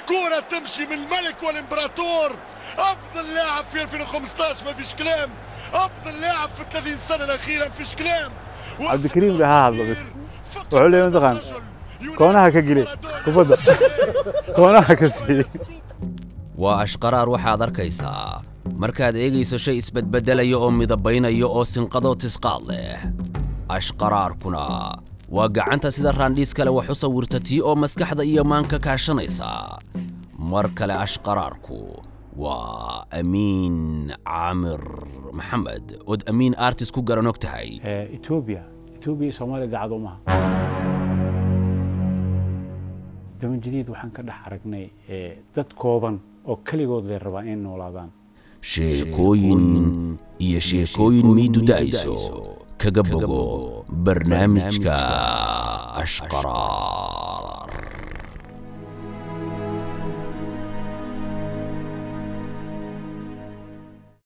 كرة تمشي من الملك والامبراطور افضل لاعب في 2015 ما فيش كلام افضل لاعب في 30 سنة الاخيرة ما فيش كلام عبد الكريم بها هذا بس wuxuu leeyahay mataqaan koonaha ka geli kubadda koonaha ka sii waa ashqaraar waxaad arkaysaa markaad eegayso shay isbedbeddelaya oo midabaynaya oo sinqadoo tisqaad leh ashqaraarkuna waa gacanta sida raandhiis kale wax u sawirta tii oo maskaxda iyo maanka kaashanaysa mar kale ashqaraarku waa amiin caamir maxamed ood amiin artis ku garan og tahay etoobiya etoobiya iyo soomaaliya daacado maaha daban jadiid waxaan ka dhex aragnay dad kooban oo keligood lay rabaa inay noolaadaan sheekooyin iyo sheekooyin miidu da'ayso kaga bogo barnaamijka ashqaraar